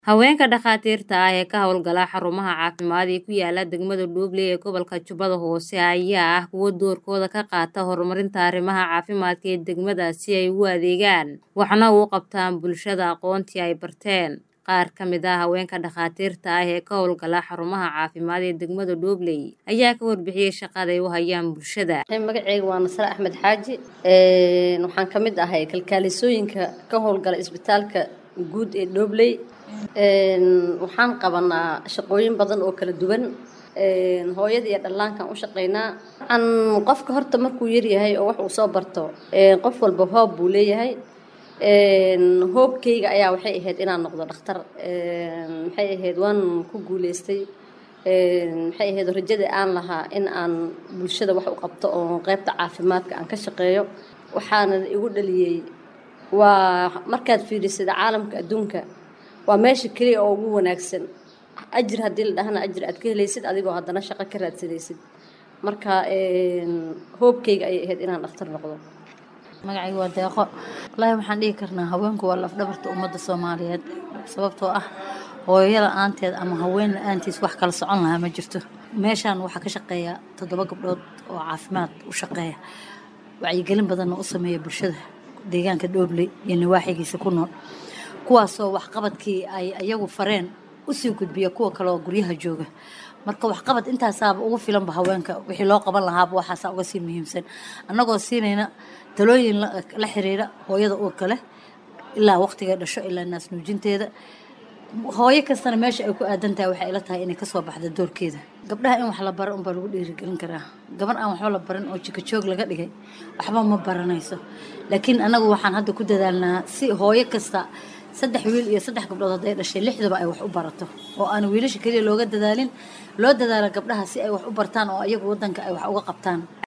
Haweenka dhakhaatiirta ah ee ka hawlgala xarumaha caafimaad ee ku yaala degmada Dhuuble ee gobolka Jubbada Hoose ayaa ah kuwo doorkooda ka qaata horumarinta arrimaha caafimaadka ee degmadaas si ay ugu adeegaan waxna ugu qabtaan bulshada aqoontii ay barteen. Qaar ka mid ah haweenka dhakhaatiirta ah ee ka hawlgala xarumaha caafimaad ee degmada Dhuuble ayaa ka warbixiyay shaqada ay u hayaan bulshada. magacayga waa Nasre Axmed Xaaji waxaan ka mid ahay kalkaalisooyinka ka howlgala isbitaalka guud ee Dhuuble waxaan qabanaa shaqooyin badan oo kala duwan hooyada iyo dhallaankan u shaqeynaa an qofka horta markuu yaryahay oo wax uu soo barto qof walba hoob buu leeyahay hoobkayga ayaa waxay ahayd inaan noqdo dhakhtar maxay ahayd waan ku guuleystay maxay ahayd rajada aan lahaa in aan bulshada wax u qabto oo qaybta caafimaadka aan ka shaqeeyo waxaana igu dhaliyey waa markaad fiirisada caalamka adduunka waa meesha keliya oo ugu wanaagsan ajir haddii la dhahana ajir aad ka helaysid adigoo haddana shaqo ka raadsanaysid marka hoobkayga ayay ahayd inaan dhakhtar noqdo magacayga waa deeqo wallaahi waxaan dhihi karnaa haweenku waa lafdhabarta ummadda soomaaliyeed sababtoo ah hooyo la-aanteed ama haween la-aantiis wax kala socon lahaa ma jirto meeshaan waxaa ka shaqeeya toddoba gabdhood oo caafimaad u shaqeeya wacyigelin badanna u sameeya bulshada deegaanka dhoobley iyo nawaaxigiisa ku nool kuwaasoo waxqabadkii ay ayagu fareen usii gudbiya kuwa kale oo guryaha jooga marka waxqabad intaasaaba ugu filanba haweenka wixii loo qaban lahaaba waxaasa uga sii muhiimsan annagoo siinayna talooyin la xiriira hooyada uurka leh ilaa waqtiga dhasho ilaa naas nuujinteeda hooyo kastana meesha ay ku aadan tahay waxay ila tahay inay kasoo baxda doorkeeda gabdhaha in wax la baro unbaa lagu dhiirigelin karaa gabar aan waxba la barin oo jika joog laga dhigay waxba ma baranayso laakiin annagu waxaan hadda ku dadaalnaa si hooyo kasta saddex wiil iyo saddex gabdhood hadday dhashay lixdaba ay wax u barato oo aan wiilasha keliya looga dadaalin loo dadaalo gabdhaha si ay wax u bartaan oo ayagu waddanka ay wax uga qabtaan